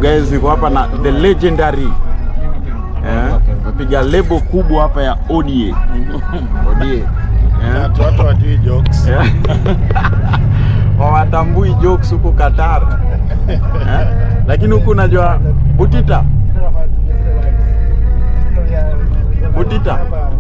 guys, niko hapa na the legendary eh, napiga lebo kubwa hapa ya ODA ODA eh, Watu watu wajui jokes. eh. hawatambui jokes huko Qatar eh, lakini huku unajua Butita Butita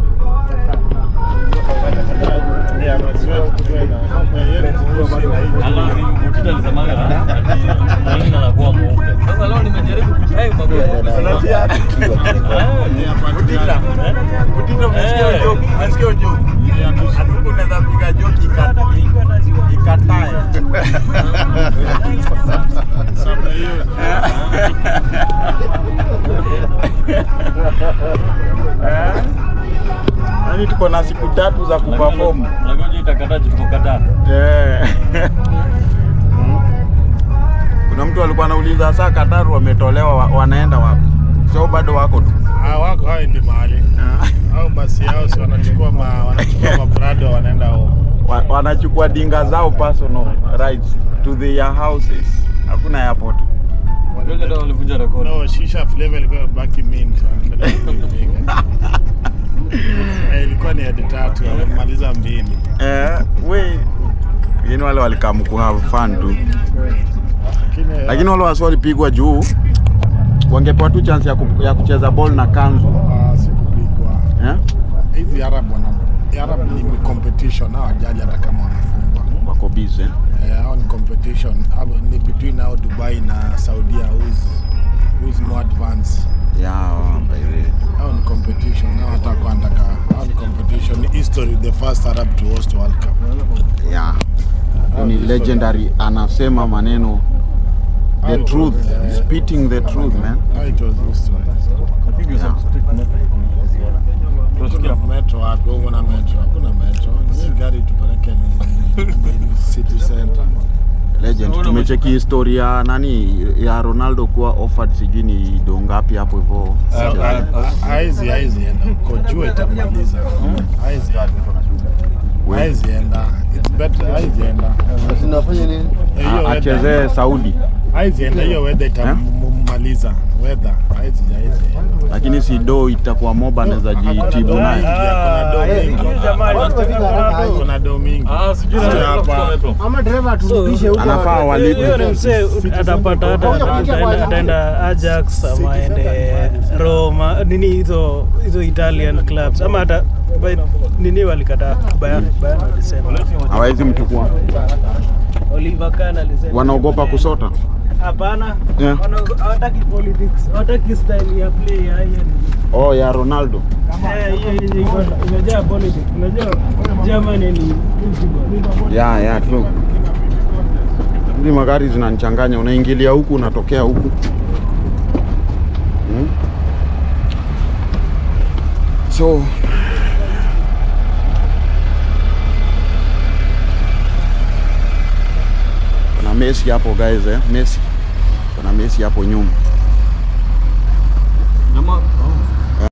Yeah, maziwa kunywe na- na yeye kuhusu na hii. Alafu Butita alisemaga ati mwalimu anakuwa mweupe. Sasa leo nimejaribu kuchai mambo ya Unasikia? Butita Butita, umesikia hiyo joke? Umesikia hiyo joke? Ati huku unaweza piga joke ika- ikatae Sasa hiyo Yaani tuko na siku tatu za kuperform. Unajua itakata tuko Qatar. Eh. Kuna mtu alikuwa anauliza saa Qatar wametolewa wa- wanaenda wapi? Sio bado wako tu. Ah, wako haendi mahali au basi yao si wanachukua ma, wanachukua mabrado wanaenda home. Wa- Wanachukua dinga zao personal rights to their houses. Hakuna airport. Ndio ndio walivunja rekodi. No, shisha flavor ilikuwa imebaki mint. wanaendelea kuipiga. Eh, ilikuwa ni hadi tatu wamemaliza mbili. Eh, we wengine wale walikamu ku have fun tu, Lakini lakini wale wasi walipigwa juu, wangepewa tu chance ya, ku, ya kucheza ball na kanzu ah, sikupigwa. eh? Hizi Arab wana Arab ni competition hao wajali hata kama wanafungwa. Wako busy eh? Eh, hao ni competition Hao ni between hao Dubai na Saudia who's who's more advanced. Yeah, by the way. Hao ni competition hao hata kwa ndaka hao ni competition ni history the first Arab to host World Cup. yeah. Hao Ni history. legendary anasema maneno the Hao truth, eh, spitting the truth man. hao it was history. Yeah. Hakuna metro wapi? Wewe una metro? Hakuna metro. Ni gari tupeleke ni, ni, ni city center. Legend. Tumecheki historia nani ya Ronaldo kuwa offered sijui ni do ngapi hapo hivyo. Haizi haizi enda uko jua itamaliza. Haizi We- haizi enda. It's better haizi enda. Sinafanya nini? Eh, hiyo a- weather- achezee Saudi, haizi enda hiyo weather itammaliza. Weather haizi haizi enda. lakini si do itakuwa moba anaweza jitibu Kuna naye. do mingi, kuna do mingi. Ah, sijui Sio na hapa. Ama dereva turudishe huko. Anafaa Hiyo walipe. ni msee atapata hata ataenda- ataenda Ajax ama aende Roma nini hizo hizo Italian clubs ama hata by- nini walikataa Bayern Bayern walisema Hawezi mchukua, Oliver Kahn alisema wanaogopa kusota. hapana Yeah. Wana- hawataki politics hawataki style ya play ya hiyo Oh, ya Ronaldo. Eh, hiyo yenye iko- imejaa politics unajua Germany ni football. Ya, ya, true. Hizi magari zinanichanganya, unaingilia huku unatokea huku. Hmm? So kuna Messi hapo guys eh, Messi. Kuna Messi hapo nyuma. Jamaa, oh.